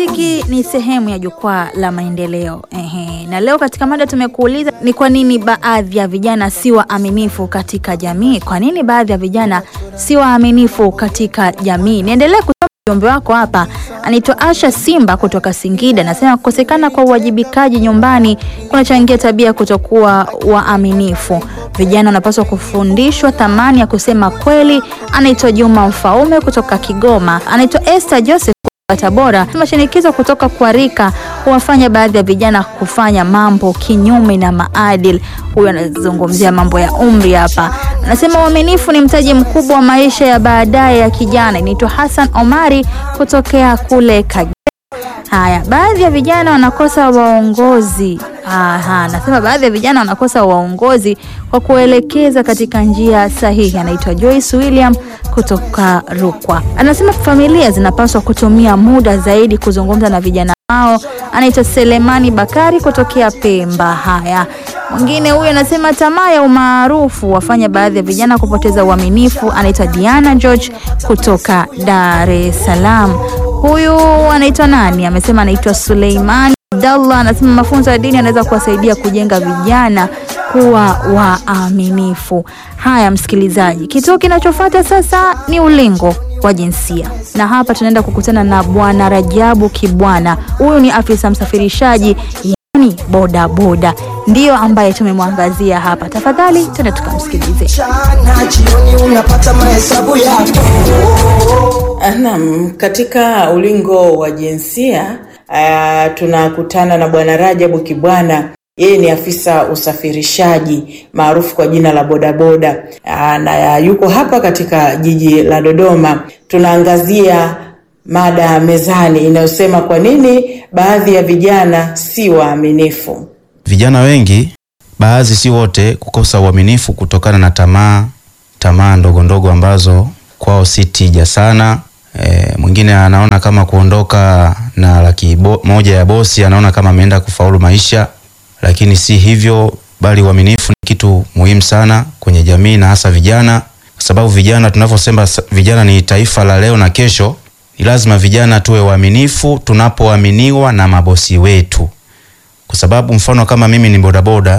Muziki ni sehemu ya jukwaa la maendeleo. Ehe. Na leo katika mada tumekuuliza ni kwa nini baadhi ya vijana si waaminifu katika jamii? Kwa nini baadhi ya vijana si waaminifu katika jamii? Niendelee kusoma ujumbe wako hapa. Anaitwa Asha Simba kutoka Singida, anasema kukosekana kwa uwajibikaji nyumbani kunachangia tabia kutokuwa waaminifu. Vijana wanapaswa kufundishwa thamani ya kusema kweli. Anaitwa Juma Mfaume kutoka Kigoma. Anaitwa Esther Joseph Tabora. Mashinikizo kutoka kwa rika huwafanya baadhi ya vijana kufanya mambo kinyume na maadili. Huyu anazungumzia mambo ya umri hapa, anasema uaminifu ni mtaji mkubwa wa maisha ya baadaye ya kijana. Inaitwa Hassan Omari kutokea kule Kagera. Haya, baadhi ya vijana wanakosa waongozi. Aha, anasema baadhi ya vijana wanakosa waongozi kwa kuelekeza katika njia sahihi. Anaitwa Joyce William kutoka Rukwa. Anasema familia zinapaswa kutumia muda zaidi kuzungumza na vijana wao. Anaitwa Selemani Bakari kutokea Pemba. Haya, mwingine huyu anasema tamaa ya umaarufu wafanya baadhi ya vijana kupoteza uaminifu. Anaitwa Diana George kutoka Dar es Salaam. Huyu anaitwa nani? Amesema anaitwa Suleimani Abdallah. Anasema mafunzo ya dini yanaweza kuwasaidia kujenga vijana kuwa waaminifu. Haya, msikilizaji, kituo kinachofuata sasa ni ulingo wa jinsia, na hapa tunaenda kukutana na Bwana Rajabu Kibwana. Huyu ni afisa msafirishaji, yani boda boda, ndiyo ambaye tumemwangazia hapa. Tafadhali tuende tukamsikilize. Mchana jioni unapata mahesabu yako. Naam, katika ulingo wa jinsia uh, tunakutana na Bwana Rajabu Kibwana. Yeye ni afisa usafirishaji maarufu kwa jina la bodaboda uh, na yuko hapa katika jiji la Dodoma. Tunaangazia mada mezani inayosema kwa nini baadhi ya vijana si waaminifu. Vijana wengi, baadhi si wote, kukosa uaminifu kutokana na tamaa tamaa ndogo ndogo ambazo kwao si tija sana. E, mwingine anaona kama kuondoka na laki bo, moja ya bosi anaona kama ameenda kufaulu maisha, lakini si hivyo, bali uaminifu ni kitu muhimu sana kwenye jamii na hasa vijana, kwa sababu vijana, tunavyosema vijana ni taifa la leo na kesho, ni lazima vijana tuwe waaminifu tunapoaminiwa na mabosi wetu, kwa sababu mfano kama mimi ni bodaboda,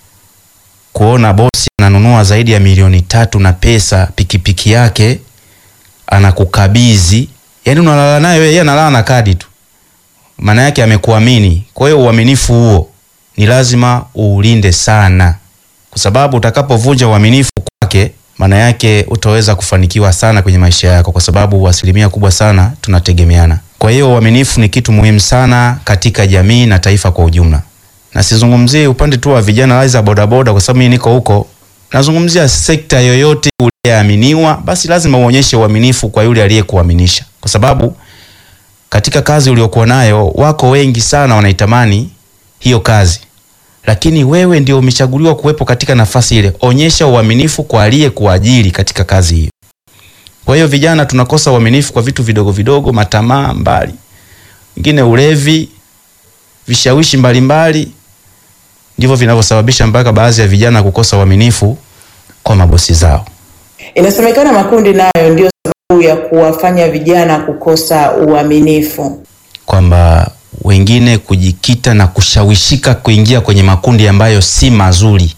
kuona bosi ananunua zaidi ya milioni tatu na pesa pikipiki yake anakukabidhi, yani unalala naye wewe, yeye analala na kadi tu, maana yake amekuamini. Kwa hiyo uaminifu huo ni lazima uulinde sana, kwa sababu utakapovunja uaminifu kwake, maana yake utaweza kufanikiwa sana kwenye maisha yako, kwa sababu asilimia kubwa sana tunategemeana. Kwa hiyo uaminifu ni kitu muhimu sana katika jamii na taifa kwa ujumla, na sizungumzie upande tu wa vijana za bodaboda, kwa sababu mimi niko huko nazungumzia sekta yoyote uliyeaminiwa, basi lazima uonyeshe uaminifu kwa yule aliyekuaminisha, kwa sababu katika kazi uliokuwa nayo wako wengi sana wanaitamani hiyo kazi, lakini wewe ndio umechaguliwa kuwepo katika nafasi ile. Onyesha uaminifu kwa aliyekuajiri katika kazi hiyo. Kwa hiyo vijana tunakosa uaminifu kwa vitu vidogo vidogo, matamaa mbali, wengine ulevi, vishawishi mbalimbali ndivyo vinavyosababisha mpaka baadhi ya vijana kukosa uaminifu kwa mabosi zao. Inasemekana makundi nayo ndio sababu ya kuwafanya vijana kukosa uaminifu, kwamba wengine kujikita na kushawishika kuingia kwenye makundi ambayo si mazuri.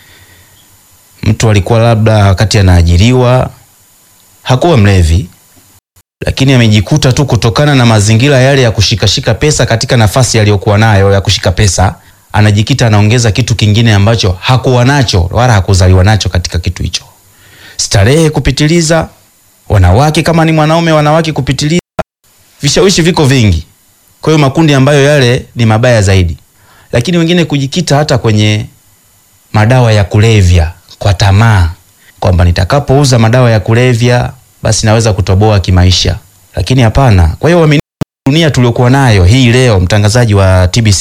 Mtu alikuwa labda wakati anaajiriwa hakuwa mlevi, lakini amejikuta tu kutokana na mazingira yale ya kushikashika pesa katika nafasi aliyokuwa nayo ya kushika pesa anajikita anaongeza kitu kingine ambacho hakuwa nacho wala hakuzaliwa nacho katika kitu hicho. Starehe kupitiliza, wanawake kama ni mwanaume, wanawake kupitiliza, vishawishi viko vingi. Kwa hiyo makundi ambayo yale ni mabaya zaidi, lakini wengine kujikita hata kwenye madawa ya kulevya kwa tamaa, kwamba nitakapouza madawa ya kulevya basi naweza kutoboa kimaisha, lakini hapana. Kwa hiyo dunia tuliokuwa nayo hii leo, mtangazaji wa TBC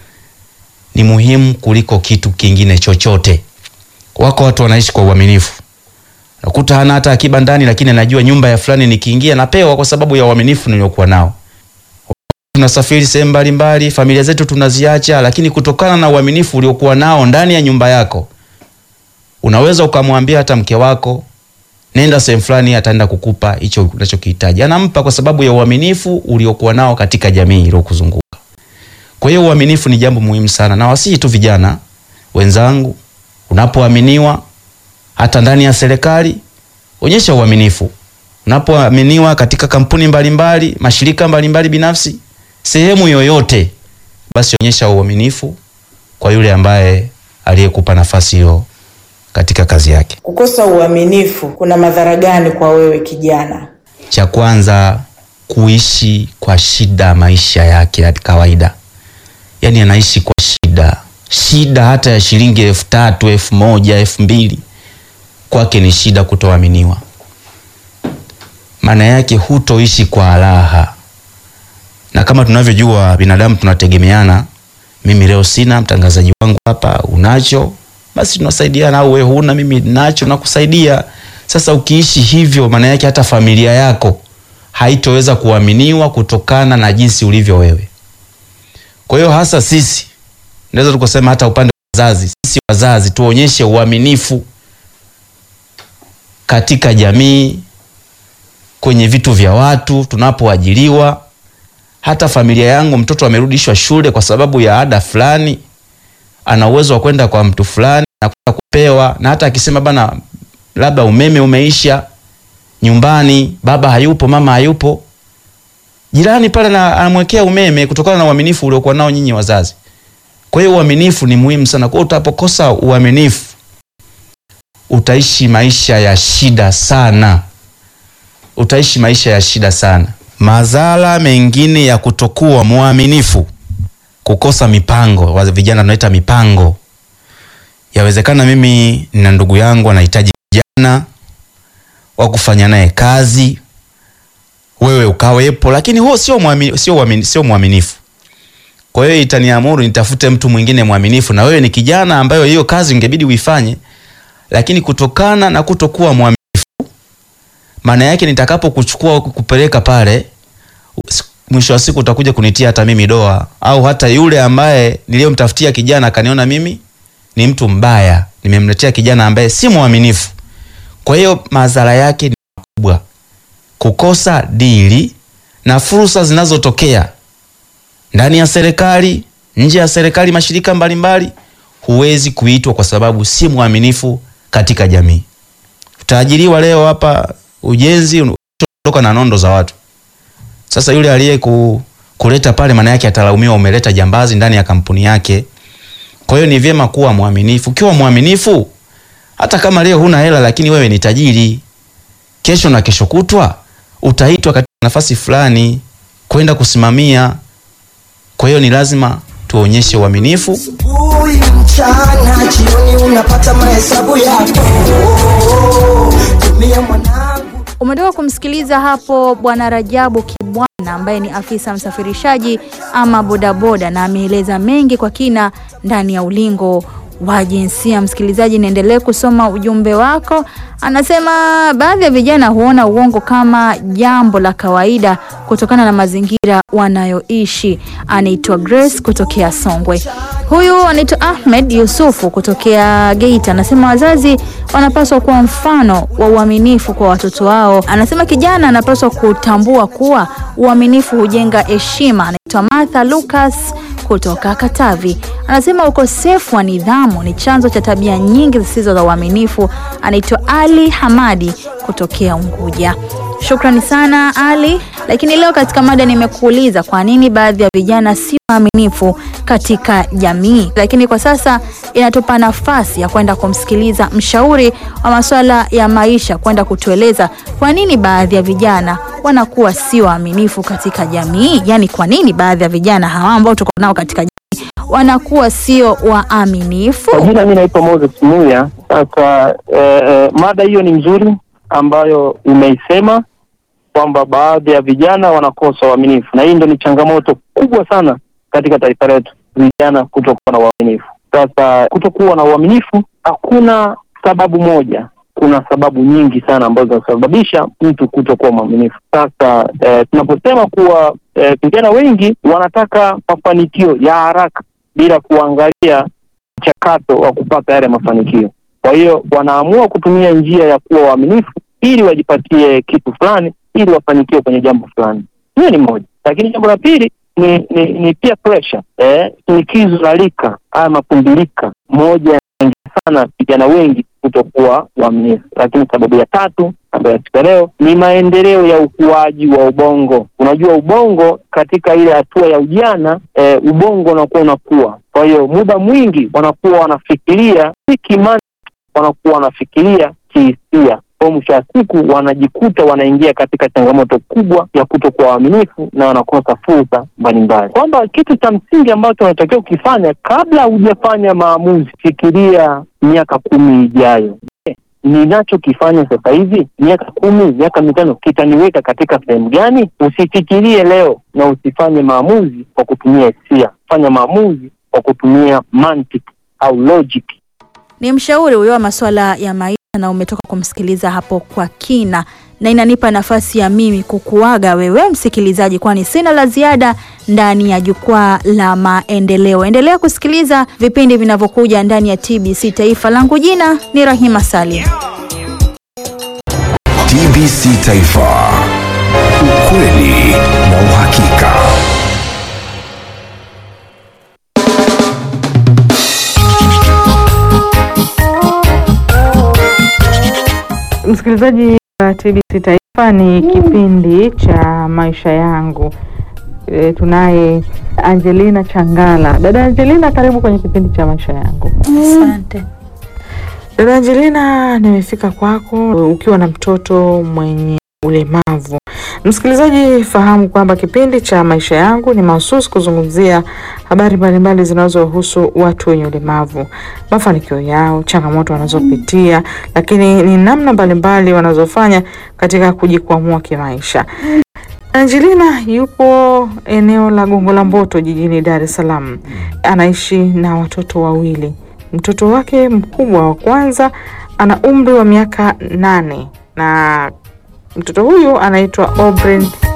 ni muhimu kuliko kitu kingine chochote. Wako watu wanaishi kwa uaminifu, nakuta hana hata akiba ndani, lakini anajua nyumba ya fulani nikiingia napewa kwa sababu ya uaminifu niliokuwa nao. Tunasafiri sehemu mbalimbali, familia zetu tunaziacha, lakini kutokana na uaminifu uliokuwa nao ndani ya nyumba yako, unaweza ukamwambia hata mke wako nenda sehemu fulani, ataenda kukupa hicho unachokihitaji. Anampa kwa sababu ya uaminifu uliokuwa nao katika jamii iliyokuzunguka. Kwa hiyo uaminifu ni jambo muhimu sana, na wasihi tu vijana wenzangu, unapoaminiwa hata ndani ya serikali, onyesha uaminifu. Unapoaminiwa katika kampuni mbalimbali mbali, mashirika mbalimbali mbali binafsi, sehemu yoyote, basi onyesha uaminifu kwa yule ambaye aliyekupa nafasi hiyo katika kazi yake. Kukosa uaminifu kuna madhara gani kwa wewe kijana? Cha kwanza, kuishi kwa shida maisha yake ya kawaida, yaani anaishi kwa shida, shida hata ya shilingi elfu tatu elfu moja elfu mbili kwake ni shida kutoaminiwa. Maana yake hutoishi kwa raha, na kama tunavyojua binadamu tunategemeana. Mimi leo sina, mtangazaji wangu hapa unacho, basi tunasaidiana, au wewe huna, mimi nacho, nakusaidia. Sasa ukiishi hivyo, maana yake hata familia yako haitoweza kuaminiwa kutokana na jinsi ulivyo wewe. Kwa hiyo hasa sisi naweza tukasema hata upande wa wazazi, sisi wazazi tuonyeshe uaminifu katika jamii, kwenye vitu vya watu, tunapoajiriwa. Hata familia yangu, mtoto amerudishwa shule kwa sababu ya ada fulani, ana uwezo wa kwenda kwa mtu fulani na kwenda kupewa, na hata akisema bana, labda umeme umeisha nyumbani, baba hayupo, mama hayupo, jirani pale na anamwekea umeme kutokana na uaminifu uliokuwa nao nyinyi wazazi. Kwa hiyo uaminifu ni muhimu sana. Kwa hiyo utapokosa uaminifu utaishi maisha ya shida sana, utaishi maisha ya shida sana. Madhara mengine ya kutokuwa mwaminifu, kukosa mipango. Wa vijana tunaita mipango. Yawezekana mimi nina ndugu yangu anahitaji vijana wa kufanya naye kazi, wewe ukawepo, lakini huo sio mwaminifu, sio mwaminifu, sio mwaminifu. Kwa hiyo itaniamuru nitafute mtu mwingine mwaminifu, na wewe ni kijana ambayo hiyo kazi ingebidi uifanye lakini kutokana na kutokuwa mwaminifu, maana yake nitakapokuchukua kupeleka pale, mwisho wa siku utakuja kunitia hata mimi doa, au hata yule ambaye niliyomtafutia kijana akaniona mimi ni mtu mbaya, nimemletea kijana ambaye si mwaminifu. Kwa hiyo madhara yake ni makubwa, kukosa dili na fursa zinazotokea ndani ya serikali, nje ya serikali, mashirika mbalimbali, huwezi kuitwa kwa sababu si mwaminifu katika jamii. Utaajiriwa leo hapa ujenzi, unatoka na nondo za watu. Sasa yule aliye ku, kuleta pale, maana yake atalaumiwa, umeleta jambazi ndani ya kampuni yake. Kwa hiyo ni vyema kuwa mwaminifu. Ukiwa mwaminifu, hata kama leo huna hela, lakini wewe ni tajiri, kesho na kesho kutwa utaitwa katika nafasi fulani kwenda kusimamia. Kwa hiyo ni lazima tuonyeshe uaminifu. Asubuhi, mchana, jioni unapata mahesabu yako. Tumia mwanangu. Umetoka kumsikiliza hapo Bwana Rajabu Kibwana ambaye ni afisa msafirishaji ama bodaboda, na ameeleza mengi kwa kina ndani ya ulingo wa jinsia. Msikilizaji, niendelee kusoma ujumbe wako. Anasema baadhi ya vijana huona uongo kama jambo la kawaida kutokana na mazingira wanayoishi. Anaitwa Grace kutokea Songwe. Huyu anaitwa Ahmed Yusufu kutokea Geita. Anasema wazazi wanapaswa kuwa mfano wa uaminifu kwa watoto wao. Anasema kijana anapaswa kutambua kuwa uaminifu hujenga heshima. Anaitwa Martha Lucas kutoka Katavi. Anasema ukosefu wa nidhamu ni chanzo cha tabia nyingi zisizo za uaminifu. Anaitwa Ali Hamadi kutokea Unguja. Shukrani sana Ali. Lakini leo katika mada nimekuuliza kwa nini baadhi ya vijana si waaminifu katika jamii, lakini kwa sasa inatupa nafasi ya kwenda kumsikiliza mshauri wa masuala ya maisha kwenda kutueleza kwa nini baadhi ya vijana wanakuwa si waaminifu katika jamii. Yaani, kwa nini baadhi ya vijana hawa ambao tuko nao katika jamii wanakuwa sio waaminifu? Kwa jina mi naitwa Moses Muya. Sasa eh, eh, mada hiyo ni nzuri ambayo umeisema kwamba baadhi ya vijana wanakosa uaminifu, na hii ndo ni changamoto kubwa sana katika taifa letu, vijana kutokuwa na uaminifu. Sasa kutokuwa na uaminifu, hakuna sababu moja, kuna sababu nyingi sana ambazo zinasababisha mtu kutokuwa mwaminifu. Sasa eh, tunaposema kuwa eh, vijana wengi wanataka mafanikio ya haraka bila kuangalia mchakato wa kupata yale mafanikio. Kwa hiyo wanaamua kutumia njia ya kuwa waaminifu ili wajipatie kitu fulani, ili wafanikiwe kwenye jambo fulani. Hiyo ni moja, lakini jambo la pili ni ni, ni peer pressure, eh, shinikizo la rika haya mapundilika, moja sana vijana wengi kutokuwa waaminifu. Lakini sababu ya tatu ambayo ya leo ni maendeleo ya ukuaji wa ubongo. Unajua ubongo katika ile hatua ya ujana e, ubongo unakuwa unakuwa, kwa hiyo muda mwingi wanakuwa wanafikiria si kimani, wanakuwa wanafikiria kihisia kwa mwisho wa siku wanajikuta wanaingia katika changamoto kubwa ya kutokuwa waaminifu na wanakosa fursa mbalimbali, kwamba kitu cha msingi ambacho unatakiwa ukifanya kabla hujafanya maamuzi, fikiria miaka kumi ijayo. Ninachokifanya sasa hivi miaka kumi, miaka mitano kitaniweka katika sehemu gani? Usifikirie leo na usifanye maamuzi kwa kutumia hisia, fanya maamuzi kwa kutumia mantiki au logic. Ni mshauri huyo wa masuala ya maisha na umetoka kumsikiliza hapo kwa kina, na inanipa nafasi ya mimi kukuaga wewe msikilizaji, kwani sina la ziada ndani ya jukwaa la maendeleo. Endelea kusikiliza vipindi vinavyokuja ndani ya TBC Taifa. Langu jina ni Rahima Salim. TBC Taifa, ukweli na uhakika. Msikilizaji wa TBC Taifa, ni kipindi cha maisha yangu. E, tunaye Angelina Changala. Dada Angelina, karibu kwenye kipindi cha maisha yangu. Asante. Dada Angelina, nimefika kwako ukiwa na mtoto mwenye ulemavu. Msikilizaji, fahamu kwamba kipindi cha maisha yangu ni mahususi kuzungumzia habari mbalimbali zinazohusu watu wenye ulemavu, mafanikio yao, changamoto wanazopitia, lakini ni namna mbalimbali wanazofanya katika kujikwamua kimaisha. Angelina yupo eneo la Gongo la Mboto jijini Dar es Salaam. Anaishi na watoto wawili. Mtoto wake mkubwa wa kwanza ana umri wa miaka nane na mtoto huyu anaitwa Obren